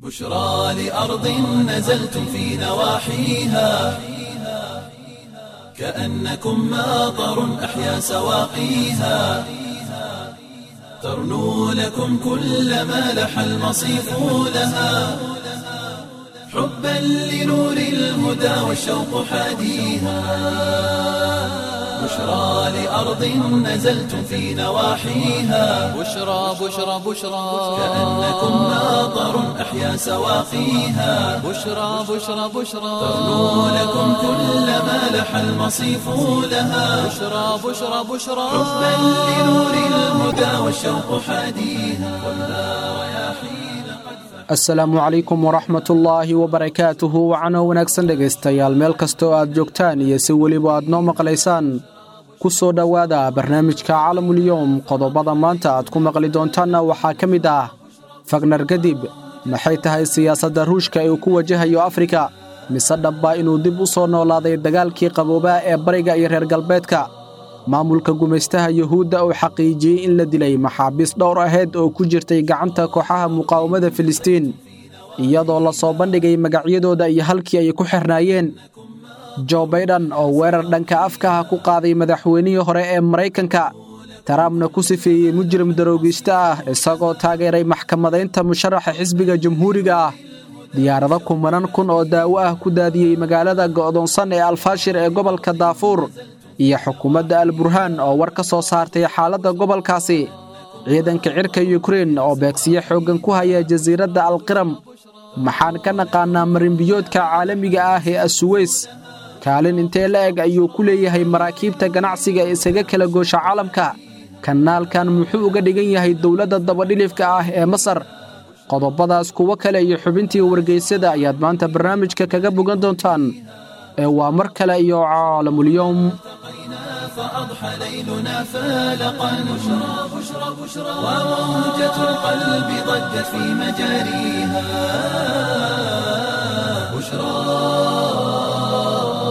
بشرى لأرض نزلتم في نواحيها كأنكم ماطر أحيا سواقيها ترنو لكم كل ما لح المصيف لها حبا لنور الهدى والشوق حاديها بشرى لأرض نزلتم في نواحيها بشرى بشرى بشرى كأنكم ماطر أحيا سواقيها بشرى بشرى بشرى ترنو لكم كل ما لح المصيف لها بشرى بشرى بشرى حبا لنور الهدى والشوق حاديها خذها رياحين قد asalaamu calaykum waraxmatullaahi wabarakaatuhu wacano wanaagsan dhegaystayaal meel kastoo aad joogtaan iyo si weliba aad noo maqlaysaan ku soo dhowaada barnaamijka caalamulyoom qodobada maanta aad ku maqli doontaanna waxaa ka mid ah fagnar kadib maxay tahay siyaasadda ruushka ee uu ku wajahayo afrika mise dhabbaa inuu dib u soo noolaaday dagaalkii qaboobaa ee bariga iyo reer galbeedka maamulka gumaystaha yuhuudda uu xaqiijiyey in la dilay maxaabiis dhowr aheyd oo ku jirtay gacanta kooxaha muqaawamada filistiin iyadoo la soo bandhigay magacyadooda iyo halkii ay ku xirnaayeen jo baydhan oo weerar dhanka afkaha ku qaaday madaxweynihii hore ee maraykanka tarampna ku sifeeyey mujrim daroogiista ah isagoo taageeray maxkamadaynta musharaxa xisbiga jamhuuriga ah diyaarado kumanan kun oo daawo ah ku daadiyey magaalada go'doonsan ee alfaashir ee gobolka daafuur iyo xukuumadda alburhaan oo war ka soo saartay xaaladda gobolkaasi ciidanka cirka yukrein oo beegsiyo xooggan ku haya jasiiradda alqiram maxaan ka naqaannaa marinbiyoodka caalamiga ah ee asuweys kaalin intee la eg ayuu ku leeyahay maraakiibta ganacsiga ee isaga kala goosha caalamka kanaalkan muxuu uga dhigan yahay dowladda dabadhilifka ah ee masar qodobadaas kuwo kale iyo xubintii wargeysyada ayaad maanta barnaamijka kaga bogan doontaan ee waa mar kale iyo caalamulyoom فأضحى ليلنا فالقا بشرى بشرى بشرى وموجة القلب ضجت في مجاريها بشرى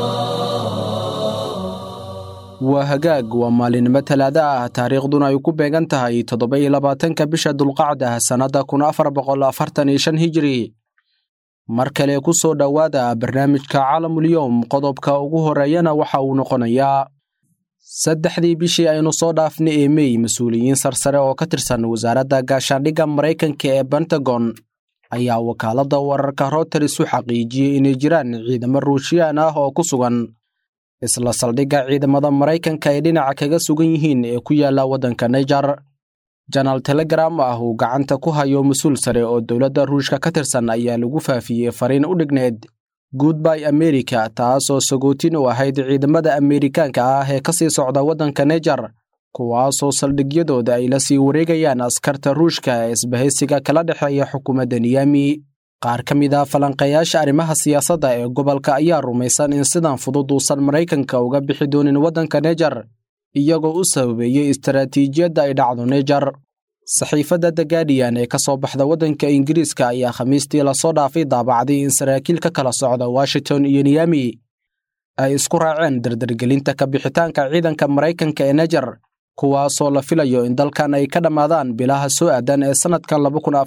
waa hagaag waa maalinimo talaada ah taariikhduna ay ku beegan tahay toddoba iyo labaatanka bisha dulqacda sannadda kun afar boqol afartan iyo shan hijiri mar kale ku soo dhowaada barnaamijka caalamulyoom qodobka ugu horreeyana waxa uu noqonayaa saddexdii bishii aynu soo dhaafnay ee mey mas-uuliyiin sarsare oo ka tirsan wasaaradda gaashaandhigga maraykanka ee bentagon ayaa wakaaladda wararka routers u xaqiijiyey inay jiraan ciidamo ruushiyaan ah oo ku sugan isla saldhigga ciidamada maraykanka ay dhinaca kaga sugan yihiin ee ku yaalla waddanka naijar janaal telegram ah uu gacanta ku hayo mas-uul sare oo dowladda ruushka ka tirsan ayaa lagu faafiyey fariin u dhigneed goodby america taasoo sagootin u ahayd ciidamada ameerikaanka ah ee ka sii socda waddanka naijar kuwaasoo saldhigyadooda ay la sii wareegayaan askarta ruushka ee isbahaysiga kala dhexeeya xukuumadda niyami qaar ka mid ah falanqeeyaasha arrimaha siyaasadda ee gobolka ayaa rumaysan in sidan fudud uusan maraykanka uga bixi doonin waddanka naijar iyagoo u sababeeyey istaraatiijiyadda ay dhacdo naijar saxiifadda the guardian ee ka soo baxda waddanka ingiriiska ayaa khamiistii lasoo dhaafay daabacday in saraakiil ka kala socda washington iyo niyami ay isku raaceen dardargelinta ka bixitaanka ciidanka maraykanka ee naijar kuwaasoo la filayo in dalkan ay ka dhammaadaan bilaha soo aadan ee sannadkan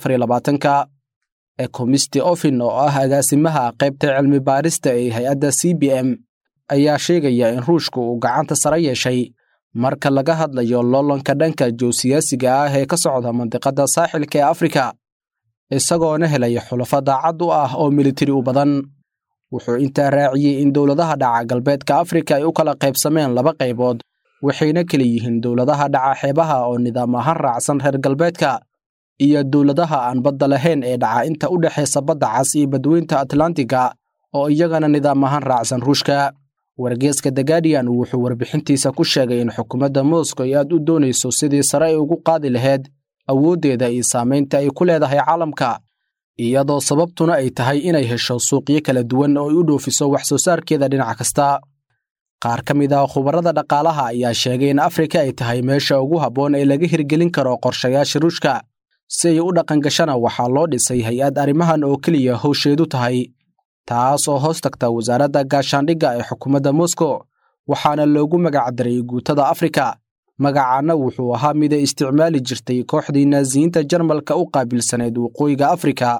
ka ekomisti ofin oo ah agaasimaha qaybta cilmi baarista ee hay-adda c b m ayaa sheegaya in ruushku uu gacanta sare yeeshay marka laga hadlayo loolanka dhanka joosiyaasiga ah ee ka socda mandiqadda saaxilka ee afrika isagoona helaya xulafo daacad u ah oo militari u badan wuxuu intaa raaciyey in dowladaha dhaca galbeedka afrika ay u kala qaybsameen laba qaybood waxayna kala yihiin dowladaha dhaca xeebaha oo nidaam ahaan raacsan reer galbeedka iyo dowladaha aan badda lahayn ee dhaca inta u dhexaysa badda cas iyo badweynta atlantiga oo iyagana nidaam ahaan raacsan ruushka wargeeska the guardian wuxuu warbixintiisa ku sheegay in xukuumadda moscow ay aad u doonayso sidii sare ay ugu qaadi lahayd awooddeeda iyo saamaynta ay ku leedahay caalamka iyadoo sababtuna ay tahay inay hesho suuqyo kala duwan oo ay u dhoofiso wax soo saarkeeda dhinac kasta qaar ka mid ah khubarada dhaqaalaha ayaa sheegay in afrika ay tahay meesha ugu habboon ee laga hirgelin karo qorshayaasha ruushka si ay u dhaqangashana waxaa loo dhisay hay-ad arrimahan oo keliya howsheedu tahay taas oo hoos tagta wasaaradda gaashaandhigga ee xukuumadda moscow waxaana loogu magacdaray guutada afrika magacaana wuxuu ahaa mid ay isticmaali jirtay kooxdii naasiyiinta jarmalka u qaabilsaneyd waqooyiga afrika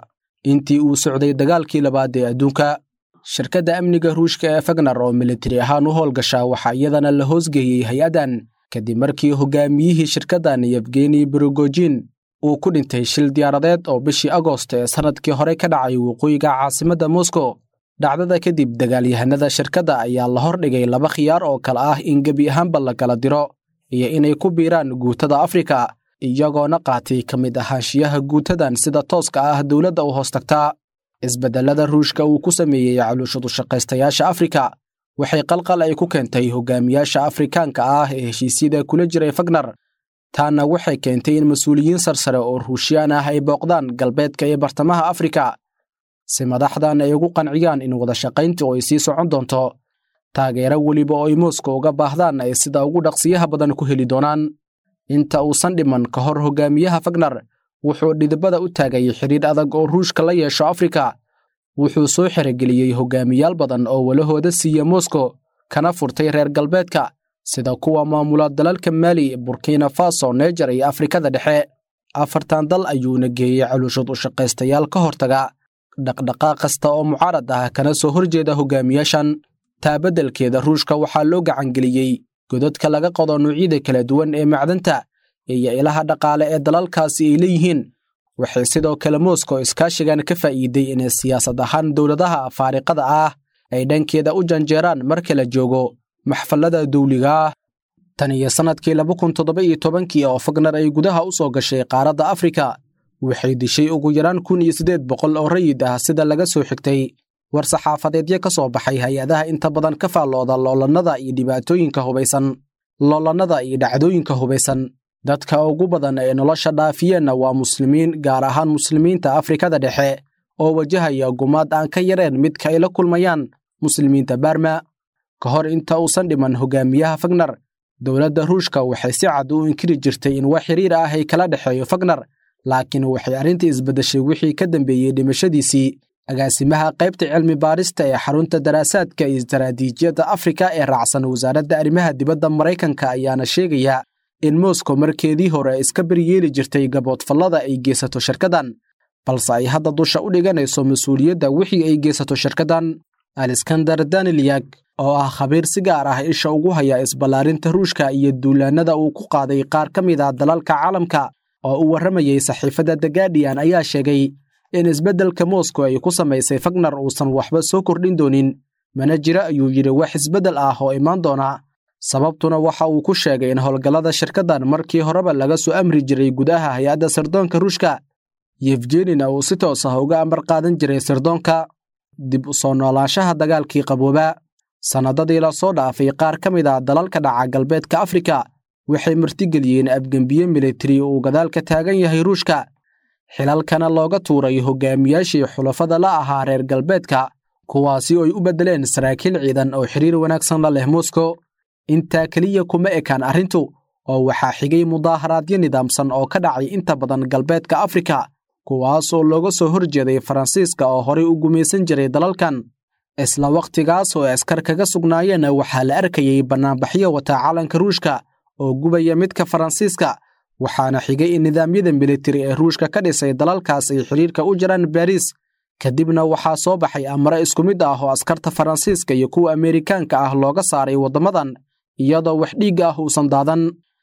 intii uu socday dagaalkii labaad ee adduunka shirkadda amniga ruushka ee fagnar oo militari ahaan u howlgasha waxaa iyadana la hoosgeeyey hay-addan kadib markii hogaamiyihii shirkaddan yefgeni brogojin uu ku dhintay shil diyaaradeed oo bishii agoost ee sannadkii hore ka dhacay waqooyiga caasimadda moscow dhacdada kadib dagaalyahanada shirkadda ayaa la hordhigay laba khiyaar oo kale ah in gebi ahaanba la kala diro iyo inay ku biiraan guutada afrika iyagoona qaatay ka mid ahaanshiyaha guutadan sida tooska ah dowladda u hoos tagtaa isbeddellada ruushka uu ku sameeyey caluushadu shaqaystayaasha afrika waxay qalqal ay ku keentay hogaamiyaasha afrikaanka ah ee heshiisyada kula jiray fagnar taana waxay keentay in mas-uuliyiin sarsare oo ruushiyaan ah ay booqdaan galbeedka iyo bartamaha afrika si madaxdan ay ugu qanciyaan in wadashaqayntu ay sii socon doonto taageero weliba oo ay moskow uga baahdaan ay sida ugu dhaqsiyaha badan ku heli doonaan inta uusan dhiman ka hor hogaamiyaha fagnar wuxuu dhidibada u taagay xidhiidh adag oo ruushka la yeesho afrika wuxuu soo xerogeliyey hogaamiyaal badan oo walahooda siiya moskow kana furtay reer galbeedka sida kuwa maamula dalalka maali burkina faso neger iyo afrikada dhexe afartan dal ayuuna geeyey caluushad u shaqaystayaal ka hortaga dhaqdhaqaaq kasta oo mucaarad ah kana soo horjeeda hogaamiyaashan taabeddelkeeda ruushka waxaa loo gacangeliyey godadka laga qodo nuucyada kala duwan ee macdanta iyo ilaha dhaqaale ee dalalkaasi ay leeyihiin waxay sidoo kale moskow iskaashigan ka faa'iiday inay siyaasad ahaan dowladaha faariqada ah ay dhankeeda u janjeeraan marka la joogo maxfallada dawliga ah tan iyo sannadkii laba kun toddoba iyo tobankii oo fagnar ay gudaha u soo gashay qaaradda afrika waxay dishay ugu yaraan kun iyo siddeed boqol oo rayid ah sida laga soo xigtay war saxaafadeedyo ka soo baxay hay-adaha inta badan ka faallooda loolannada iyo dhibaatooyinka hubaysan loolannada iyo dhacdooyinka hubaysan dadka ugu badan ee nolosha dhaafiyeenna waa muslimiin gaar ahaan muslimiinta afrikada dhexe oo wajahaya gumaad aan ka yareen midka ay la kulmayaan muslimiinta baarma ka hor inta uusan dhiman hogaamiyaha fagnar dowladda ruushka waxay si cad u inkiri jirtay in wax xiriir ah ay kala dhexeeyo fagnar laakiin waxay arrintii isbeddeshay wixii ka dambeeyey dhimashadiisii agaasimaha qaybta cilmi baarista ee xarunta daraasaadka iyo istaraatiijiyadda afrika ee raacsan wasaaradda arrimaha dibadda maraykanka ayaana sheegaya in moskow markeedii hore iska beryeeli jirtay gaboodfallada ay geysato shirkaddan balse ay hadda dusha u dhiganayso mas-uuliyadda wixii ay geysato shirkaddan aleskandar danilyak oo ah khabiir si gaar ah isha ugu haya isballaarinta ruushka iyo duulaannada uu ku qaaday qaar ka mid a dalalka caalamka oo u warramayey saxiifadda the gadian ayaa sheegay in isbeddelka moskow ay ku samaysay fagnar uusan waxba soo kordhin doonin mana jira ayuu yidhi wax isbeddel ah oo imaan doona sababtuna waxa uu ku sheegay in howlgallada shirkaddan markii horeba laga soo amri jiray gudaha hay-adda sirdoonka ruushka yefgenina uu si toos ah uga amar qaadan jiray sirdoonka dib u soo noolaanshaha dagaalkii qabooba sannadadii la soo dhaafay qaar ka mid a dalalka dhaca galbeedka afrika waxay martigeliyeen afgembiye militari uu gadaalka taagan yahay ruushka xilalkana looga tuuray hogaamiyaashii xulafada la ahaa reer galbeedka kuwaasi oy u beddeleen saraakiil ciidan oo xiriir wanaagsan la leh moskow intaa keliya kuma ekaan arrintu oo waxaa xigay mudaaharaadyo nidaamsan oo ka dhacay inta badan galbeedka afrika kuwaas oo looga soo hor jeeday faransiiska oo horey u gumaysan jiray dalalkan isla wakhtigaas oo askar kaga sugnaayeen waxaa la arkayey bannaanbaxyo wata calanka ruushka oo gubaya midka faransiiska waxaana xigay in nidaamyada militari ee ruushka ka dhisay dalalkaas ay xidhiirka u jiraan baariis kadibna waxaa soo baxay amare isku mid ah oo askarta faransiiska iyo kuwa ameerikaanka ah looga saaray waddamadan iyadoo wax dhiigga ah uusan daadan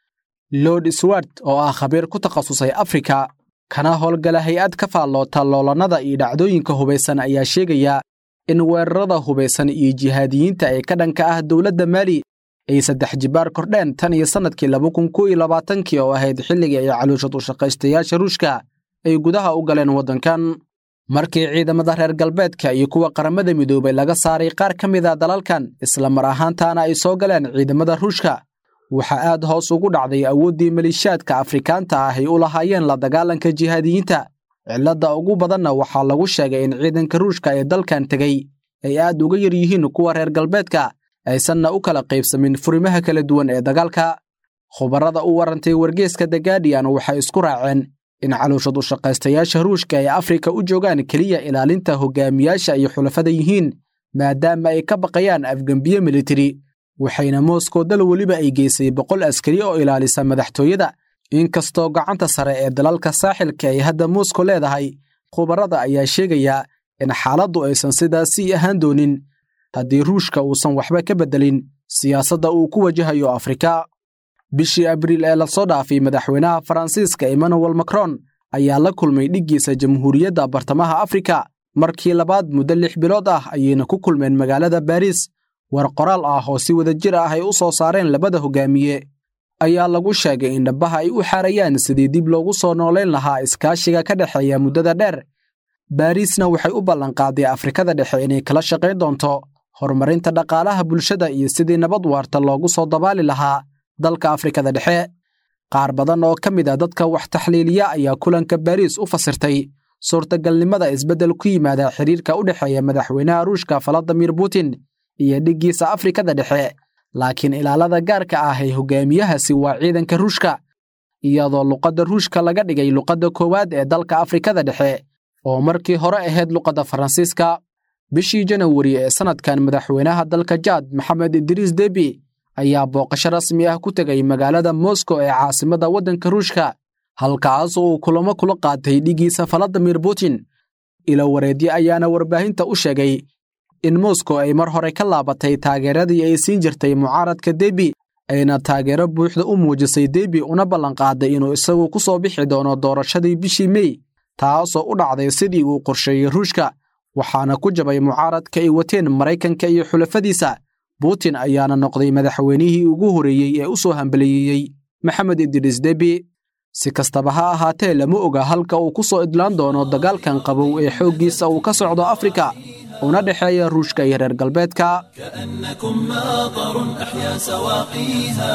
lord swart oo ah khabiir ku takhasusay afrika kana howlgala hay-ad ka faalloota loolannada iyo dhacdooyinka hubaysan ayaa sheegaya in weerarada hubaysan iyo jihaadiyiinta ee ka dhanka ah dowladda maali ay saddex jibaar kordheen tan iyo sannadkii laba kun kow iyo labaatankii oo ahayd xilligii ay caluushad u shaqaystayaasha ruushka ay gudaha u galeen waddankan markii ciidamada reer galbeedka iyo kuwa qaramada midoobay laga saaray qaar ka mid a dalalkan isla mar ahaantaana ay soo galeen ciidamada ruushka waxaa aad hoos ugu dhacday awooddii maliishaadka afrikaanta ah ay u lahaayeen la dagaalanka jihaadiyiinta cilladda ugu badanna waxaa lagu sheegay in ciidanka ruushka ee dalkan tegey ay aad uga yar yihiin kuwa reer galbeedka aysanna u kala qaybsamin furimaha kala duwan ee dagaalka khubarada u warantay wargeeska the gadian waxay isku raaceen in caluushad u shaqaystayaasha ruushka ay afrika u joogaan keliya ilaalinta hogaamiyaasha ay xulafada yihiin maadaama ay ka baqayaan afgembiye militari waxayna moskow dal weliba ay geysay boqol askari oo ilaalisa madaxtooyada inkastoo gacanta sare ee dalalka saaxilka ay hadda moskow leedahay khubarada ayaa sheegaya in xaaladdu aysan sidaasii ahaan doonin haddii ruushka uusan waxba ka beddelin siyaasadda uu ku wajahayo afrika bishii abriil ee lasoo dhaafay madaxweynaha faransiiska emmanuel macron ayaa la kulmay dhiggiisa jamhuuriyadda bartamaha afrika markii labaad muddo lix bilood ah ayayna ku kulmeen magaalada baariis war qoraal ah oo si wada jir ah ay u soo saareen labada hogaamiye ayaa lagu sheegay in dhabbaha ay u xaarayaan sidii dib loogu soo noolayn lahaa iskaashiga ka dhexeeya muddada dheer baariisna waxay u ballanqaaday afrikada dhexe inay kala shaqayn doonto horumarinta dhaqaalaha bulshada iyo sidii nabad waarta loogu soo dabaali lahaa dalka afrikada dhexe qaar badan oo ka mid a dadka wax taxliiliya ayaa kulanka baariis u fasirtay suurtagalnimada isbeddel ku yimaada xiriirka u dhexeeya madaxweynaha ruushka valadimir putin iyo dhiggiisa afrikada dhexe laakiin ilaalada gaarka ah ee hogaamiyahaasi waa ciidanka ruushka iyadoo luqadda ruushka laga dhigay luqadda koowaad ee dalka afrikada dhexe oo markii hore ahayd luqadda faransiiska bishii janawari ee sannadkan madaxweynaha dalka jaad maxamed idriis debi ayaa booqasho rasmi ah ku tegay magaalada moskow ee caasimadda waddanka ruushka halkaas oo uu kulamo kula qaatay dhiggiisa valadimir putin ilo wareedye ayaana warbaahinta u sheegay in moskow ay mar hore ka laabatay taageeradii ay siin jirtay mucaaradka debi ayna taageero buuxda u muujisay debi una ballanqaaday inuu isagu ku soo bixi doono doorashadii bishii mey taasoo u dhacday sidii uu qorsheeyey ruushka waxaana ku jabay mucaaradka ay wateen maraykanka iyo xulafadiisa putin ayaana noqday madaxweynihii ugu horreeyey ee u soo hambaliyeeyey maxamed idriis debi si kastaba ha ahaatee lama oga halka uu ku soo idlaan doono dagaalkan qabow ee xooggiisa uu ka socdo afrika una dhexeeya ruushka iyo reer galbeedka كأنكم ماطر أحيا سواقيها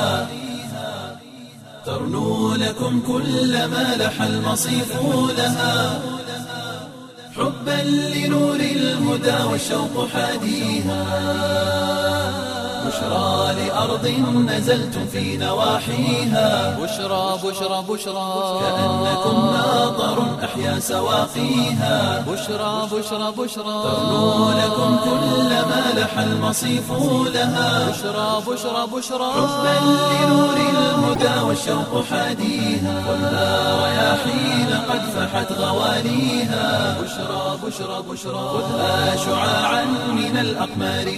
ترنو لكم كل ما لح المصيف لها حبا لنور الهدى والشوق حاديها بشرى لأرض نزلتم في نواحيها بشرى بشرى بشرى كأنكم ماطر أحيا سواقيها بشرى بشرى بشرى ترنو لكم كل ما لح المصيف لها بشرى بشرى بشرى حبا لنور الهدى والشوق حاديها ولا رياحين قد فحت غواليها بشرى بشرى بشرى خذها شعاعا من الأقمار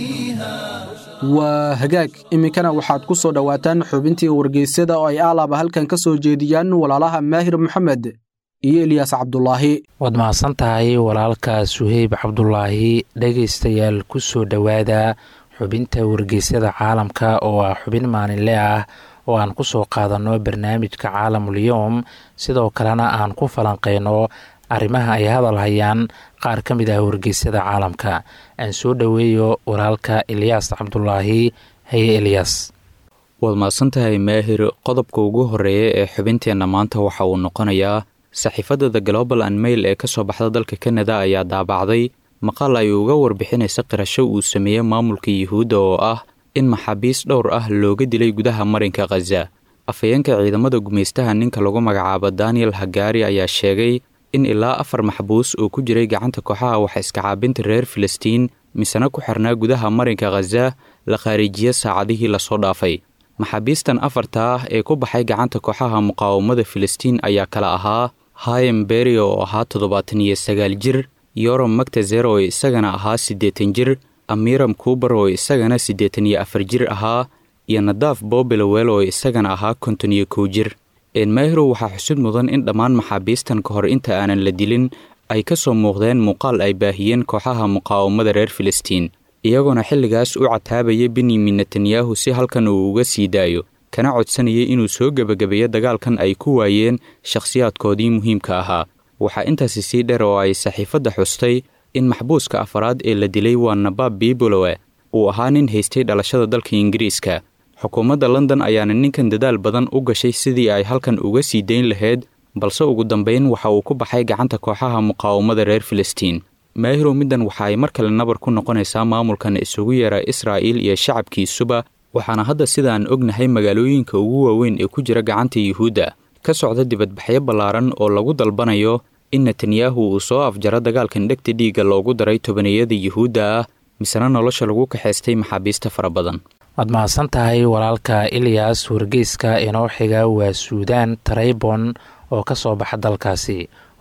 نهديها waa hagaag iminkana waxaad ku soo dhowaataan xubintii wargeysyada oo ay aalaaba halkan ka soo jeediyaan walaalaha maahir maxamed iyo eliyaas cabdulaahi waad mahadsan tahay walaalka suheyb cabdulaahi dhegaystayaal ku soo dhowaada xubinta wargeysyada caalamka oo ah xubin maalinle ah oo aan ku soo qaadanno barnaamijka caalamulyoom sidoo kalena aan ku falanqeyno arrimaha ay hadal hayaan qaar ka mid ah wargeysyada caalamka aan soo dhoweeyo walaalka eliyaas cabdulaahi haye eliyas waad mahadsantahay maahir qodobka ugu horeeya ee xubinteenna maanta waxa uu noqonayaa saxiifadda the global and mail ee ka soo baxda dalka kanada ayaa daabacday maqaal ay uga warbixinaysa qirasho uu sameeyey maamulka yuhuudda oo ah in maxaabiis dhowr ah looga dilay gudaha marinka khaza afhayeenka ciidamada gumaystaha ninka lagu magacaabo daniel hagaari ayaa sheegay in ilaa afar maxbuus oo ku jiray gacanta kooxaha wax iskacaabinta reer filistiin misena ku xirnaa gudaha marinka khaza la khaariijiye saacadihii lasoo dhaafay maxaabiistan afarta ah ee ku baxay gacanta kooxaha muqaawamada filistiin ayaa kala ahaa hayem beri oo ahaa toddobaatan iyo sagaal jir yorom magtazer oo isagana ahaa siddeetan jir amiram kuubar oo isagana siddeetan iyo afar jir ahaa iyo nadaaf bobilowel oo isagana ahaa konton iyo kow jir enmayro waxaa xusud mudan in dhammaan maxaabiistan ka hor inta aanan la dilin ay ka soo muuqdeen muuqaal ay baahiyeen kooxaha muqaawamada reer filistiin iyagoona xilligaas u cataabaya benyamin netanyahu si halkan uu uga sii daayo kana codsanayay inuu soo gebagabeeyo dagaalkan ay ku waayeen shakhsiyaadkoodii muhiimka ahaa waxaa intaasi sii dheer oo ay saxiifadda xustay in maxbuuska afaraad ee la dilay waa nabaab biibolowe uu ahaa nin haystay dhalashada dalka ingiriiska xukuumadda london ayaana ninkan dadaal badan u gashay sidii ay halkan uga sii dayn lahayd balse ugu dambayn waxa uu ku baxay gacanta kooxaha muqaawamada reer filistiin maahirow middan waxa ay mar kale nabar ku noqonaysaa maamulkan isugu yeera israa'iil iyo shacabkiisuba waxaana hadda sidaan ognahay magaalooyinka ugu waaweyn ee ku jira gacanta yuhuudda ka socda dibadbaxyo ballaaran oo lagu dalbanayo in netanyahu uu soo afjaro dagaalkan dhegta dhiigga loogu daray tobaniyada yuhuudda ah misena nolosha lagu kaxaystay maxaabiista fara badan waad mahadsan tahay walaalka ilyas wargeyska inoo xiga waa suudaan taraybon oo ka soo baxa dalkaasi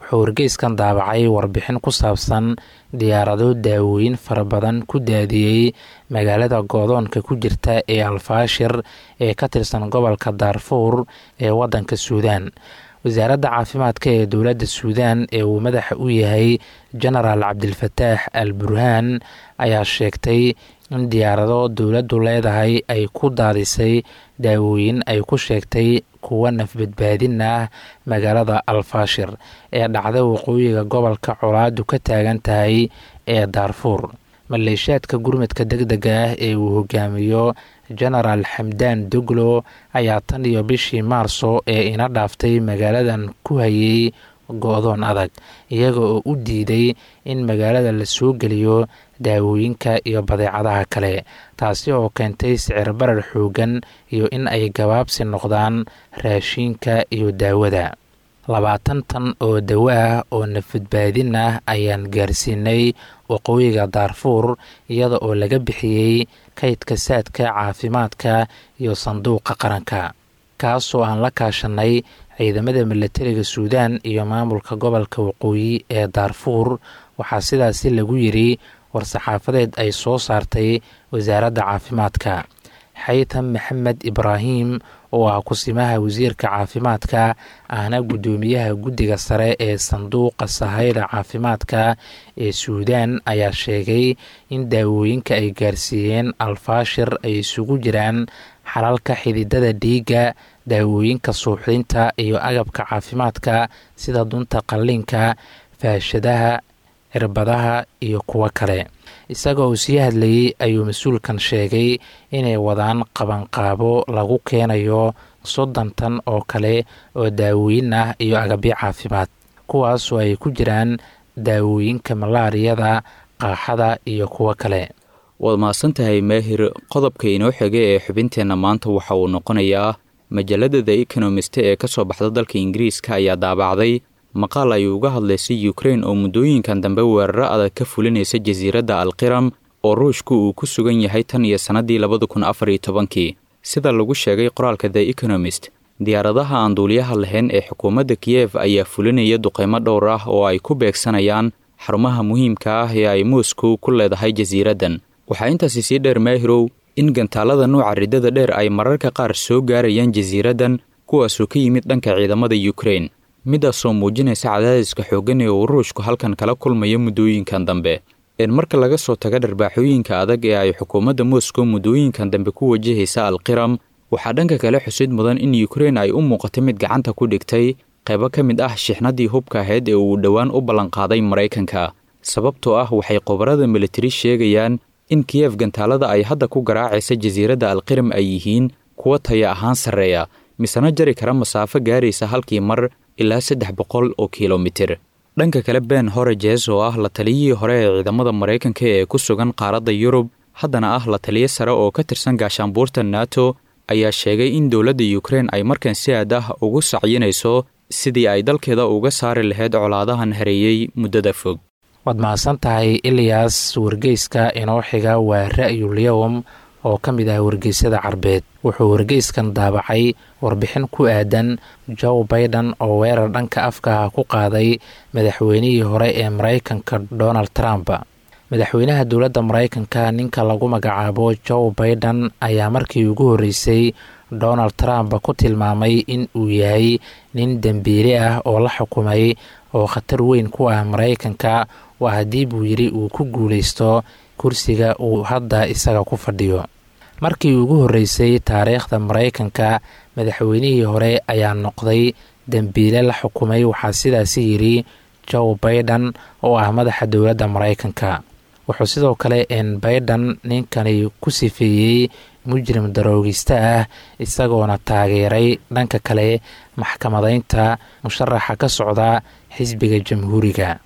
wuxuu wargeyskan daabacay warbixin ku saabsan diyaarado daawooyin fara badan ku daadiyey magaalada goodoonka ku jirta ee alfaashir ee ka tirsan gobolka daarfuur ee waddanka suudaan wasaaradda caafimaadka ee dowladda suudaan ee uu madaxa u yahay genaraal cabdilfataax al burhaan ayaa sheegtay in diyaarado dowladdu leedahay ay ku daadisay daawooyin ay ku sheegtay kuwa nafbadbaadin ah magaalada alfaashir ee dhacda waqooyiga gobolka colaadu ka taagan tahay ee daarfuur maleeshaadka gurmadka deg dega ah ee uu hogaamiyo genaraal xamdaan doglo ayaa tan iyo bishii maarso ee ina dhaaftay magaaladan ku hayay go-doon adag iyaga oo u diiday in magaalada la soo geliyo daawooyinka iyo badeecadaha kale taasi oo keentay sicir barar xoogan iyo in ay gabaabsi noqdaan raashiinka iyo daawada labaatan tan oo dawo ah oo nafadbaadin ah ayaan gaarsiinay waqooyiga daarfuur iyada oo laga bixiyey kaydka saadka caafimaadka iyo sanduuqa qaranka kaasoo aan la kaashanay ciidamada milatariga suudaan iyo maamulka gobolka waqooyi ee daarfuur waxaa sidaasi lagu yiri war-saxaafadeed ay soo saartay wasaaradda caafimaadka xaytan maxamed ibraahim oo ah kusimaha wasiirka caafimaadka ahna guddoomiyaha guddiga sare ee sanduuqa sahayda caafimaadka ee suudaan ayaa sheegay in daawooyinka ay gaarsiiyeen alfaashir ay isugu jiraan xalalka xididada dhiigga daawooyinka suuxdinta iyo agabka caafimaadka sida dunta qalliinka faashadaha cirbadaha iyo kuwo kale isagoo uu sii hadlayey ayuu mas-uulkan sheegay inay wadaan qabanqaabo lagu keenayo soddon tan oo kale oo daawooyin ah iyo agabyo caafimaad kuwaasoo ay ku jiraan daawooyinka malaariyada qaaxada iyo kuwo kale waad mahadsantahay maahir qodobka inoo xigay ee xubinteenna maanta waxa uu noqonayaa majallada the ekonomist ee ka soo baxda dalka ingiriiska ayaa daabacday maqaal ay uga hadlaysay ukrein oo muddooyinkan dambe weeraro adag ka fulinaysa jasiiradda alqiram oo ruushku uu ku sugan yahay tan iyo sannaddii labada kun afar iyo tobankii sida lagu sheegay qoraalka the ekonomist diyaaradaha aan duuliyaha lahayn ee xukuumadda kiyef ayaa fulinaya duqeymo dhowr ah oo ay ku beegsanayaan xarumaha muhiimka ah ee ay moscow ku leedahay jasiiraddan waxaa intaasi sii dheer maahirow in gantaalada nuuca riddada dheer ay mararka qaar soo gaarayaan jasiiraddan kuwaasoo ka yimid dhanka ciidamada ukrein midaasoo muujinaysa cadaadiska xooggan ee uu ruushku halkan kala kulmayo muddooyinkan dambe een marka laga soo taga dharbaaxooyinka adag ee ay xukuumadda moscow muddooyinkan dambe ku wajahaysa alqiram waxaa dhanka kale xusid mudan in ukrein ay u muuqato mid gacanta ku dhigtay qaybo ka mid ah shixnadii hubka ahayd ee uu dhowaan u ballanqaaday maraykanka sababtoo ah waxay qobarada militari sheegayaan in kiyef gantaalada ay hadda ku garaacaysa jasiiradda alqiram ay yihiin kuwa taya ahaan sarreeya misena jari kara masaafo gaaraysa halkii mar ilaa saddex boqol oo kilomitir dhanka kale ben horajes oo ah la taliyihii hore ee ciidamada maraykanka ee ku sugan qaaradda yurub haddana ah la taliyo sare oo ka tirsan gaashaanbuurta nato ayaa sheegay in dowladda ukrein ay markan si aad ah ugu sacyinayso sidii ay dalkeeda uga saari lahayd colaadahan hareeyey muddada fog waad mahadsan tahay iliyas wargeyska inoo xiga waa ra'yulyowm oo ka mid ah wargeysyada carbeed wuxuu wargeyskan daabacay warbixin ku aadan joe baiden oo weerar dhanka afkaha ku qaaday madaxweynihii hore ee maraykanka donald trump madaxweynaha dowladda maraykanka ninka lagu magacaabo joe baiden ayaa markii ugu horreysay donald trump ku tilmaamay in uu yahay nin dembiile ah oo la xukumay oo khatar weyn ku ah maraykanka waa haddii buu yidhi uu ku guulaysto kursiga uu hadda isaga ku fadhiyo markii ugu horreysay taariikhda maraykanka madaxweynihii hore ayaa noqday dembiile la xukumay waxaa sidaasi yidhi joe baiden oo ah madaxa dowladda maraykanka wuxuu sidoo kale n baiden ninkani ku sifeeyey mujrim daroogista ah isagoona taageeray dhanka kale maxkamadaynta musharaxa ka socda xisbiga jamhuuriga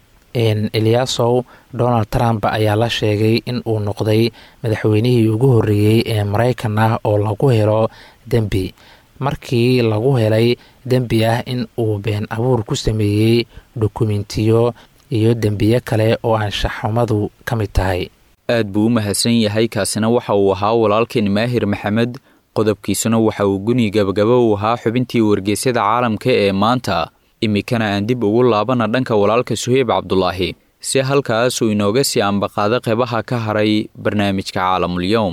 elyasow donald trump ayaa la sheegay in uu noqday madaxweynihii ugu horreeyey ee maraykan ah oo lagu helo dembi markii lagu helay dembi ah in uu been abuur ku sameeyey dokumentiyo iyo dembiyo kale oo anshaxumadu ka mid tahay aad buu u mahadsan yahay kaasina waxa uu ahaa walaalkeen maahir maxamed qodobkiisuna waxa uu guni gabagaba u ahaa xubintii wargeysyada caalamka ee maanta iminkana aan dib ugu laabana dhanka walaalka suheyb cabdulaahi si halkaas uu inooga sii ambaqaado qeybaha ka haray barnaamijka caalamulyowm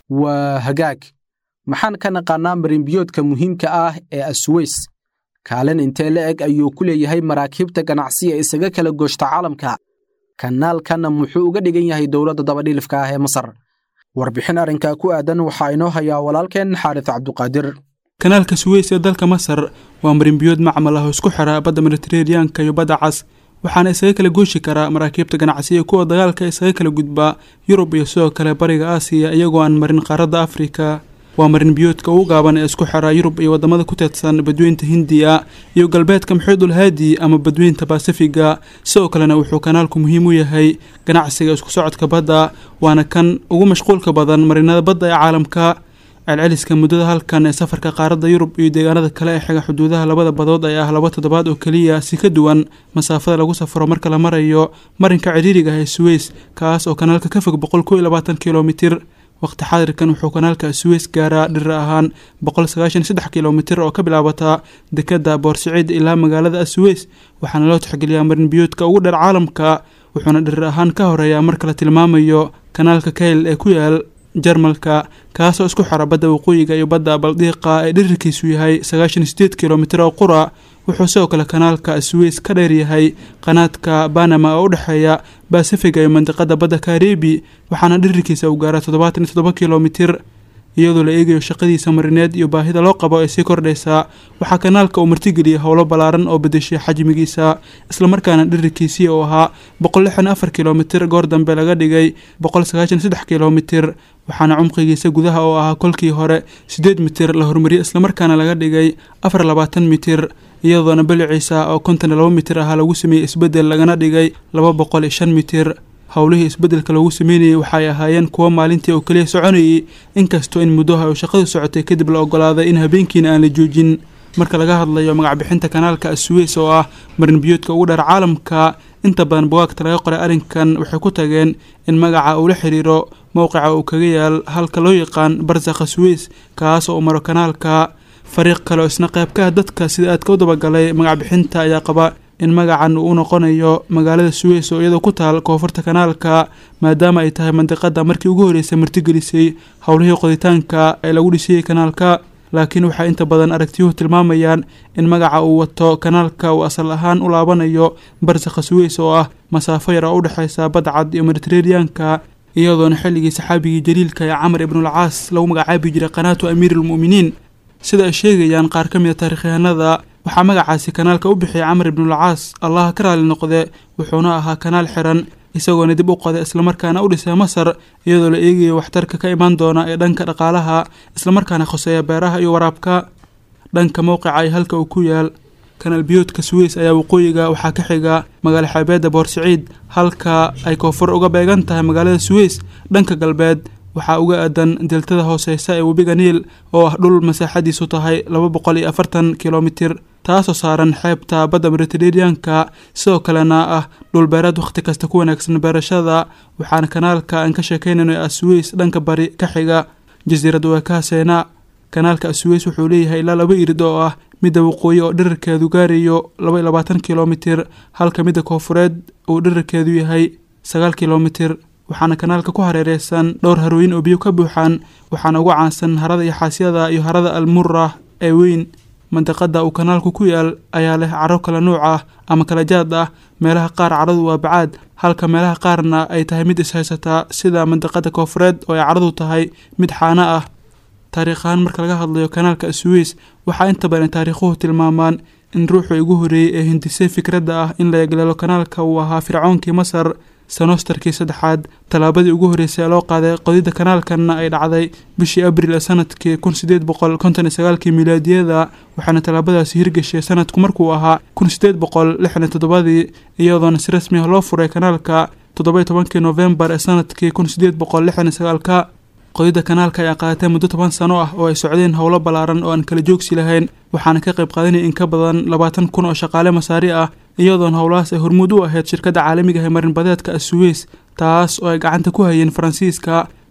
waa hagaag maxaan ka naqaannaa marinbiyoodka muhiimka ah ee asweys kaalin intee la eg ayuu ku leeyahay maraakiibta ganacsiga isaga kala gooshta caalamka kanaalkanna muxuu uga dhigan yahay dowladda dabadhilifka ah ee masar warbixin arrinkaa ku aadan waxaa inoo hayaa walaalkeen xaaris cabduqaadir kanaalka suweys ee dalka masar waa marinbiyood macmal ah oo isku xira badda mediteraneanka iyo badda cas waxaana isaga kala gooshi karaa maraakiibta ganacsiga kuwa dagaalka isaga kala gudbaa yurub iyo sidoo kale bariga aasiya iyagoo aan marin qaaradda afrika waa marinbiyoodka ugu gaaban ee isku xira yurub iyo wadamada ku teedsan badweynta hindiya iyo galbeedka maxuudul haadi ama badweynta basifiga sidoo kalena wuxuu kanaalku muhiim u yahay ganacsiga isku socodka badda waana kan ugu mashquulka badan marinada badda ee caalamka celceliska muddada halkan ee safarka qaaradda yurub iyo deegaanada kale ee xiga xuduudaha labada badood ayaa ah laba toddobaad oo keliya si ka duwan masaafada lagu safro marka la marayo marinka ciriiriga ah ee suweys kaas oo kanaalka ka fog boqol kow iyo labaatan kilomitir waqti xaadirkan wuxuu kanaalka suweys gaaraa dhirir ahaan boqol sagaashan saddex kilomitir oo ka bilaabata dekada boorsaciid ilaa magaalada suweys waxaana loo tixgeliyaa marinbiyoodka ugu dheer caalamka wuxuuna dhirir ahaan ka horeeyaa marka la tilmaamayo kanaalka kayl ee ku yaal jarmalka kaasoo isku xira badda waqooyiga iyo badda baldiiqa ee dhirirkiisu yahay sagaashan sideed kilomitir oo qura wuxuu sidoo kale kanaalka suweys ka dheer yahay qanaadka banama oo u dhexeeya basifiga iyo mandiqada badda karibi waxaana dhirirkiisa uu gaaraa toddobaatan iyo toddoba kilomitir iyadoo la eegayo shaqadiisa marineed iyo baahida loo qabo ee sii kordhaysa waxaa kanaalka uu martigeliyay howlo ballaaran oo bedeshay xajmigiisa islamarkaana dhirirkiisii oo ahaa boqol lixdan afar kilomitir goor dambe laga dhigay boqol sagaashan saddex kilomitir waxaana cumqigiisa gudaha oo ahaa kolkii hore siddeed mitir la horumariyey islamarkaana laga dhigay afar labaatan mitir iyadoona baliciisa oo konton iyo laba mitir ahaa lagu sameeyey isbeddel lagana dhigay laba boqol iyo shan mitir howlihii isbeddelka loogu sameynayay waxay ahaayeen kuwo maalintii oo keliya soconayay inkastoo in muddoha oo shaqadu socotay kadib la ogolaaday in habeenkiina aan la joojin marka laga hadlayo magacbixinta kanaalka suweys oo ah marinbiyoodka ugu dheer caalamka inta badan bugaagta laga qoray arrinkan waxay ku tageen in magaca uu la xiriiro mowqica uu kaga yaal halka loo yaqaan barsakha suweys kaas oo u maro kanaalka fariiq kale oo isna qayb ka ah dadka sida aadka u dabagalay magacbixinta ayaa qaba in magacan uu u noqonayo magaalada suweys oo iyadoo ku taal koonfurta kanaalka maadaama ay tahay mandiqada markii ugu horreysay martigelisay howlihii qoditaanka ee lagu dhisayay kanaalka laakiin waxay inta badan aragtiyuhu tilmaamayaan in magaca uu wato kanaalka uu asal ahaan u laabanayo barsakha suweys oo ah masaafo yar oo u dhexaysa badcad iyo mediteraneanka iyadoona xilligii saxaabigii jaliilka ee camar ibnulcaas lagu magacaabi jiray qanaatu amiiruulmu'miniin sida ay sheegayaan qaar ka mid a taarikhyahanada waxaa magacaasi kanaalka u bixiyay camar ibnulcaas allaha ka raali noqde wuxuuna ahaa kanaal xiran isagoona dib u qoday islamarkaana u dhisay masar iyadoo la eegayo waxtarka ka imaan doona ee dhanka dhaqaalaha islamarkaana khoseeya beeraha iyo waraabka dhanka mowqica iyo halka uu ku yaal kanaal biyoodka suweys ayaa waqooyiga waxaa ka xiga magaalo xeebeedda boorsaciid halka ay koonfur uga beegan tahay magaalada suweys dhanka galbeed waxaa uga aadan deltada hooseysa ee webiga niil oo ah dhul masaaxadiisu tahay laba boqol iyo afartan kilomitir taasoo saaran xeebta badda mediteraneanka sidoo kalena ah dhul beereed wakhti kasta ku wanaagsan beerashada waxaana kanaalka aan ka sheekeynayno ee asweys dhanka bari ka xiga jasiirad weekahaseena kanaalka asweys wuxuu leeyahay ilaa laba irid oo ah midda waqooyi oo dhirirkeedu gaarayo laba iyo labaatan kilomitir halka midda koonfureed uu dhirirkeedu yahay sagaal kilomitir waxaana kanaalka ku hareereysan dhowr harooyin oo biyo ka buuxaan waxaana ugu caansan harada iyo xaasyada iyo harada almura ee weyn mandiqada uu kanaalku ku yaal ayaa leh caro kala nuuc ah ama kala jaad ah meelaha qaar caradu waa bacaad halka meelaha qaarna ay tahay mid ishaysataa sida mandiqada koonfureed oo ay caradu tahay mid xaano ah taariikhahaan marka laga hadlayo kanaalka suweys waxaa inta badan taariikhuhu tilmaamaan in ruuxii ugu horreeyey ee hindisay fikradda ah in la egleelo kanaalka uu ahaa fircoonkii masar senostarkii saddexaad tallaabadii ugu horreysay ee loo qaaday qodidda kanaalkanna ay dhacday bishii abril ee sanadkii kun sideed boqol konton iyo sagaalkii milaadiyada waxaana tallaabadaasi hirgashay sanadku markuu ahaa kun sideed boqol lixdan iyo toddobadii iyadoona si rasmi ah loo furay kanaalka toddoba iyo tobankii noofembar ee sanadkii kun sideed boqol lixdan iyo sagaalka qodidda kanaalka ayaa qaadatay muddo toban sano ah oo ay socdeen howlo ballaaran oo aan kala joogsi lahayn waxaana ka qayb qaadanaya in ka badan labaatan kun oo shaqaale masaari ah iyadoona howlahaas ay hormuud u ahayd shirkadda caalamiga ee marinbadeedka asuweys taas oo ay gacanta ku hayeen faransiiska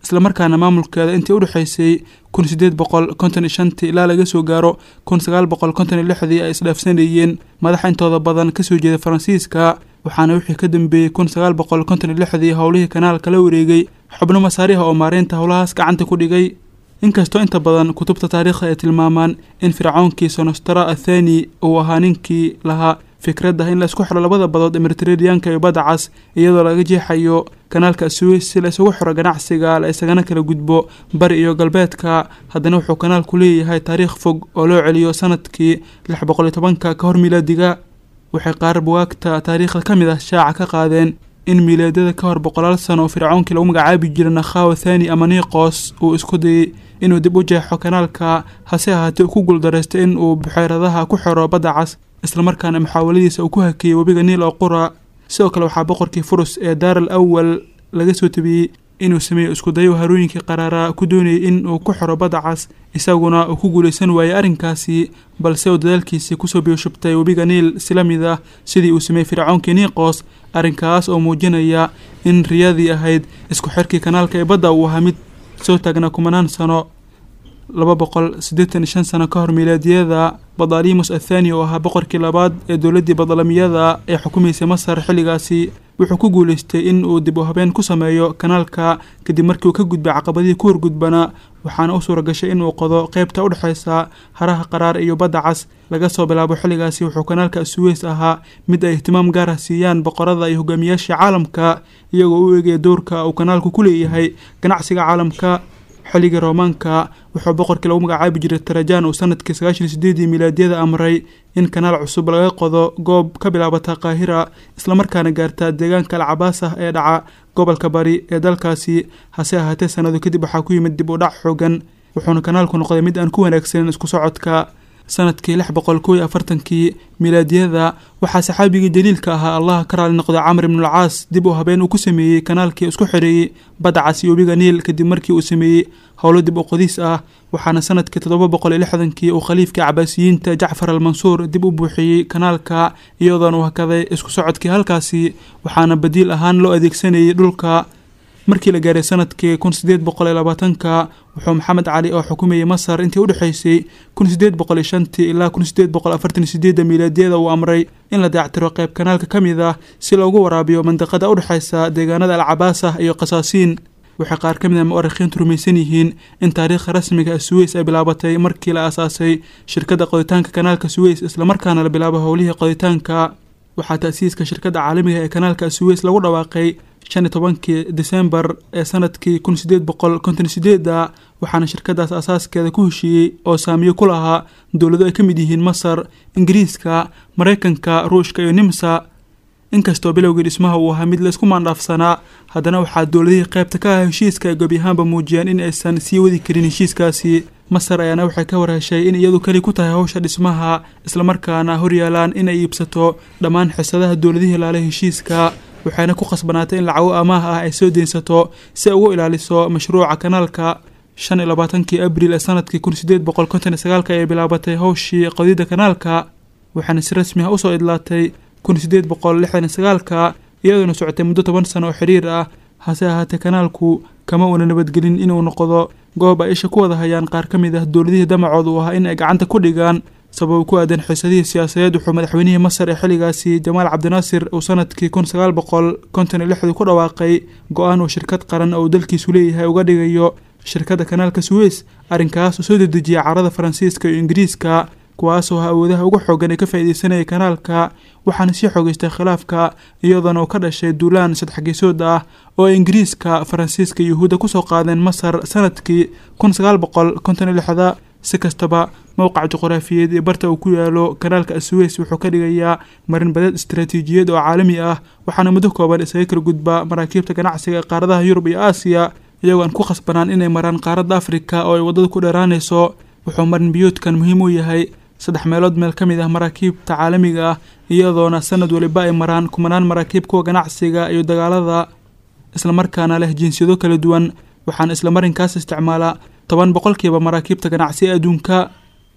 islamarkaana maamulkeeda intii u dhexaysay kun sideed boqol konton iyo shantii ilaa laga soo gaaro kun sagaal boqol konton iyo lixdii ay isdhaafsanayeen madaxa intooda badan kasoo jeeda faransiiska waxaana wixii ka dambeeyey kun sagaal boqol konton iyo lixdii howlihii kanaalka la wareegay xubno masaariha oo maareynta howlahaas gacanta ku dhigay inkastoo inta badan kutubta taariikhda ay tilmaamaan in fircoonkii sonostara athani uu ahaa ninkii lahaa fikradda in la isku xiro labada badood ee mediteraneanka iyo badda cas iyadoo laga jeexayo kanaalka suweys si la isugu xiro ganacsiga la isagana kala gudbo bari iyo galbeedka haddana wuxuu kanaalku leeyahay taariikh fog oo loo celiyo sanadkii lix boqol iyo tobanka ka hor milaadiga waxay qaar buwaagta taariikhda ka mid ah shaaca ka qaadeen in miilaadada ka hor boqolaal sano oo fircoonkii lagu magacaabi jira nakhawa thani ama niqos uu isku dayay inuu dib u jeexo kanaalka hase ahaatee uu ku guuldareystay in uu buxeyradaha ku xiro badda cas islamarkaana muxaawaladiisa uu ku hakeeyey webiga niil oo qura sidoo kale waxaa boqorkii furus ee daar al awal laga soo tabiyey inuu sameeyo iskudayo harooyinkii qaraaraa ku doonayay in uu ku xiro badda cas isaguna uu ku guulaysan waayey arrinkaasi balse uu dadaalkiisii kusoo biyoshubtay webiga niil si la mid ah sidii uu sameeyey fircoonkii niqos arrinkaas oo muujinaya in riyadii ahayd isku xirkii kanaalka ee badda uu ahaa mid soo taagnaa kumanaan sano laba boqol siddeetan iyo shan sano ka hor milaadiyada badalimus athani oo ahaa boqorkii labaad ee dowladdii badalamiyada ee xukumaysay masar xilligaasi wuxuu ku guulaystay in uu dib u habeen ku sameeyo kanaalka kadib markii uu ka gudbay caqabadihii ku horgudbana waxaana u suura gashay inuu qodo qeybta u dhexaysa haraha qaraar iyo badda cas laga soo bilaabo xilligaasi wuxuu kanaalka suweys ahaa mid ay ihtimaam gaar ah siiyaan boqorada iyo hogaamiyaasha caalamka iyagoo u eegaya dowrka uu kanaalku ku leeyahay ganacsiga caalamka xilligii roomaanka wuxuu boqorkii lagu magacaabi jiray tarajan uu sanadkii sagaashan iyo sideedii milaadiyada amray in kanaal cusub laga qodo goob ka bilaabata qaahira islamarkaana gaarta deegaanka alcabaas ah ee dhaca gobolka bari ee dalkaasi hase ahaatee sanado kadib waxaa ku yimid dib u dhac xoogan wuxuuna kanaalku noqday mid aan ku wanaagsanin isku socodka sanadkii lix boqol kow iyo afartankii milaadiyada waxaa saxaabigii jaliilka ahaa allaha ka raali noqday camr ibnulcaas dib u habeen uu ku sameeyey kanaalkii isku xidheeyey badda cas iyo webiga niil kadib markii uu sameeyey howlo dib u qodiis ah waxaana sanadkii toddoba boqol iyo lixdankii uu khaliifkii cabaasiyiinta jacfar al mansuur dib u buuxiyey kanaalka iyadoona uu hakaday isku socodkii halkaasi waxaana badiil ahaan loo adeegsanayay dhulka markii la gaaray sanadkii kun sideed boqol iyo labaatanka wuxuu maxamed cali oo xukumayay masar intii udhexaysay kun sideed boqol iyo shantii ilaa kun sideed boqol afartan iyo sideedda miilaadiyada uu amray in la dayactiro qayb kanaalka ka mid ah si loogu waraabiyo mandiqada udhexaysa deegaanada alcabaasah iyo qasaasiin waxay qaar ka mid a mu'arikhiintu rumaysan yihiin in taariikhda rasmiga ee suweys ay bilaabatay markii la aasaasay shirkadda qoditaanka kanaalka suweys islamarkaana la bilaabo howlihii qoditaanka waxaa ta'siiska shirkadda caalamiga ee kanaalka suweys lagu dhawaaqay shan iyo tobankii disembar ee sanadkii kun sideed boqol konton sideeda waxaana shirkadaas asaaskeeda ku heshiiyey oo saamiyo ku lahaa dowlado ay ka mid yihiin masar ingiriiska maraykanka ruushka iyo nimsa inkastoo bilowgii dhismaha uu ahaa mid laysku maandhaafsanaa haddana waxaa dowladihii qaybta ka ah heshiiska ay gebi ahaanba muujiyeen in aysan sii wadi karin heshiiskaasi masar ayaana waxay ka warheshay in iyadu keli ku tahay howsha dhismaha islamarkaana horyaalaan inay iibsato dhammaan xisadaha dowladihii laale heshiiska waxayna ku khasbanaatay in lacago amaah ah ay soo deynsato si ay ugu ilaaliso mashruuca kanaalka shan iyo labaatankii abril ee sanadkii kun sideed boqol konton iyo sagaalka ayay bilaabatay howshii qodidda kanaalka waxaana si rasmi ah usoo idlaatay kun sideed boqol lixdan iyo sagaalka iyadoona socotay muddo toban sano oo xiriir ah hase ahaatee kanaalku kama uuna nabadgelin inuu noqdo goob ay isha ku wada hayaan qaar ka mid ah dowladihii damacooda uu ahaa in ay gacanta ku dhigaan sabab ku aadan xiisadihii siyaasadeed wuxuu madaxweynihii masar ee xilligaasi jamaal cabdinaasir uu sanadkii kun sagaal boqol konton iyo lixdii ku dhawaaqay go-aan uu shirkad qaran oo dalkiisu leeyahay uga dhigayo shirkadda kanaalka suweys arrinkaas oo soo dedejiyay carada faransiiska iyo ingiriiska kuwaasoo ha awoodaha ugu xoogan ee ka faa'iideysanayay kanaalka waxaana sii xoogeystay khilaafka iyadoona uu ka dhashay duulaan sadexgeesood ah oo ay ingiriiska faransiiska iyo yuhuudda kusoo qaadeen masar sanadkii kun sagaal boqol konton iyo lixda si kastaba mowqac juqraafiyeed ee barta uu ku yaalo kanaalka asuweys wuxuu ka dhigayaa marin badeed istaraatiijiyad oo caalami ah waxaana muddo kooban isaga kala gudba maraakiibta ganacsiga ee qaaradaha yurub iyo aasiya iyagoo aan ku khasbanaan inay maraan qaaradda afrika oo ay waddada ku dheeraanayso wuxuu marin biyuudkan muhiim u yahay saddex meelood meel ka mid ah maraakiibta caalamiga ah iyadoona sanad waliba ay maraan kumanaan maraakiib kuwa ganacsiga iyo dagaalada islamarkaana leh jinsiyado kala duwan waxaana isla marinkaas isticmaala toban boqolkiiba maraakiibta ganacsi ee adduunka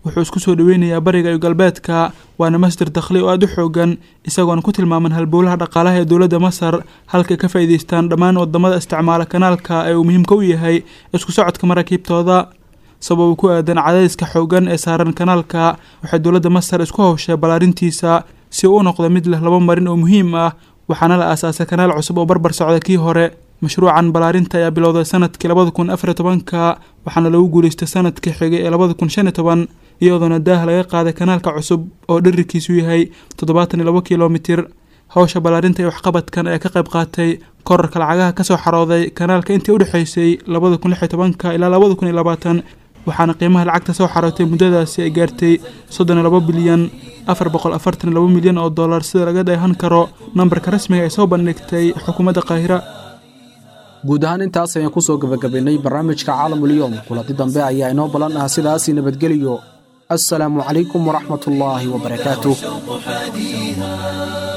wuxuu isku soo dhoweynayaa bariga iyo galbeedka waana masdar dakhli oo aada u xoogan isagoona ku tilmaaman halbowlaha dhaqaalaha ee dowladda masar halkay ka faa'iidaystaan dhammaan wadamada isticmaala kanaalka ee uu muhiimka u yahay isku socodka maraakiibtooda sababa ku aadan cadaadiska xoogan ee saaran kanaalka waxay dowladda masar isku howshay ballaarintiisa si uu u noqdo mid leh laba marin oo muhiim ah waxaana la aasaasay kanaal cusub oo barbar socda kii hore mashruucan ballaarinta ayaa bilowday sanadkii labada kun afariy tobanka waxaana lagu guulaystay sanadkii xigay ee labada kun shan iyo toban iyadoona daah laga qaaday kanaalka cusub oo dherarkiisu yahay toddobaatan iyo labo kilomitir howsha ballaarinta iyo waxqabadkan ayaa ka qayb qaatay korarka lacagaha kasoo xarooday kanaalka intii udhexaysay labada kun lix iyo tobanka ilaa labada kun iyo labaatan waxaana qiimaha lacagta soo xarootay muddadaasi ay gaartay soddon iyo labo bilyan afar boqol afartan iyo labo milyan oo dollar sida laga dheehan karo nambarka rasmiga ay soo bandhigtay xukuumadda qaahira guud ahaan intaas ayaan ku soo gebagabaynay barnaamijka caalamulyoom kulanti dambe ayaa inoo ballan ah sidaasi nabadgeliyo assalaamu calaykum waraxmatullaahi wabarakaatuh